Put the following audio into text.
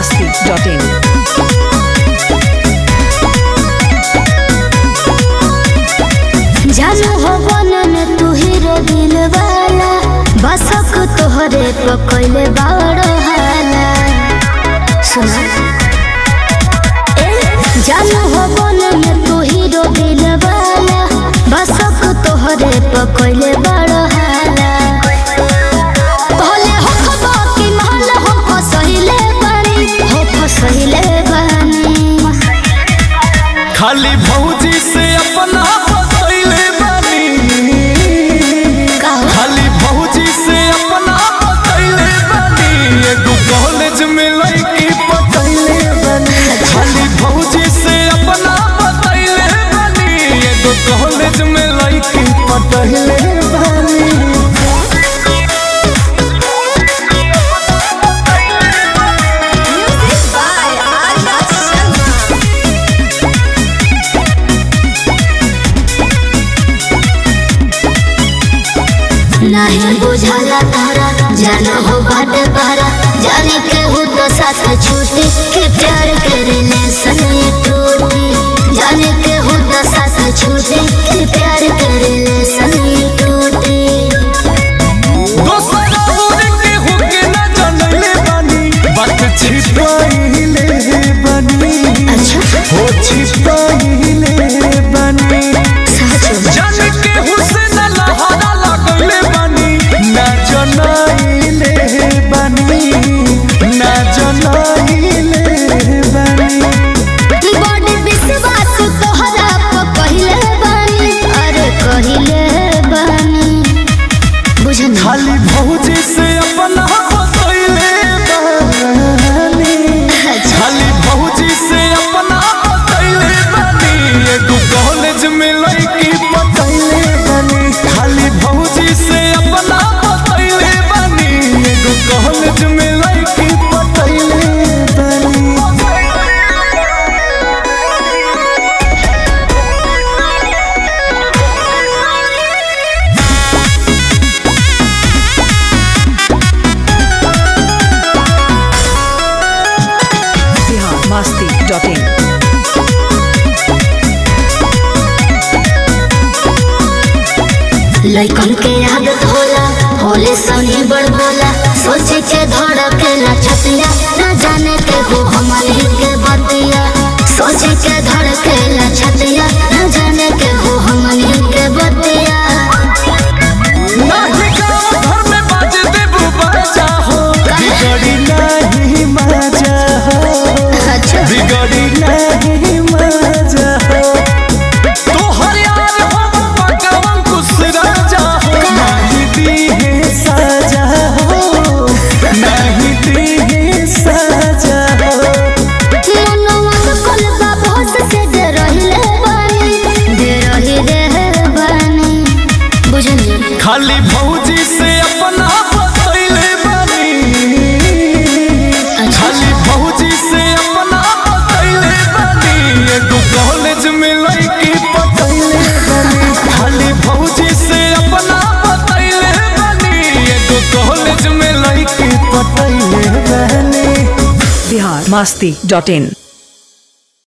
masti.in. जानू हो बनन तू हीरो दिल वाला बसक तोहरे पकैले बाड़ो हाला सुना ए जानू हो बनन तू हीरो दिल वाला बसक तोहरे पकैले बाड़ो हाला कहले हो खबा कि महल हो फसहिले बानी हो फसहिले बानी खाली भौजी से अपना बतैले बानी कहो खाली भौजी से अपना बतैले बानी एगो कॉलेज में लड़की पटैले बानी खाली भौजी से अपना बतैले बानी एगो कॉलेज में लड़की पटैले बानी नहीं बुझाला तारा जाना हो बाट पारा जाने के हो तो साथ छूटे के प्यार के रिलेशन ये टूटे जाने के हो तो साथ छूटे के प्यार के रिलेशन ये टूटे दोसरा उड़ के होके ना जानले बानी बात छिपाइले बानी अच्छा हो छिपाइले बानी सच जान के हुसैन लहरा लगले बानी ना जनाइले बानी ना जनाइले बानी बड़ विश्वास तोहरा पर कहिले बानी अरे कहिले बानी बुझन खाली भौजी से अपना बतैले बानी खाली भौजी से अपना बतैले बानी एगो कॉलेज में लड़की पटैले बानी खाली भौजी से अपना बतैले बानी एगो कॉलेज में लड़की पटैले बानी Bihar masti.in. लइकन के आदत होला होले सनी बड़ बोला सोचे के धड़केला छतिया न जाने के हो हमन के बतिया सोचे के धड़केला छतिया न जाने के हो हमन के बतिया नाही गाँव घर में बाज देबू बाजा हो बिगड़ी नहीं मजा हो अच्छा बिगड़ी नहीं मजा हो तोहर यार हो पकवन कुछ राजा हो नहीं दी है सजा हो नहीं दी है सजा हो मनवा के कलबा भोस से दे रहिले बानी दे रही रे बानी बुझलिए खाली भौजी से अपना बतैले बानी खाली भौजी से अपना बतैले बानी एगो कॉलेज में लड़की पटैले बानी खाली भौजी से अपना बतैले बानी एगो कॉलेज में लड़की पटैले बानी Bihar masti.in.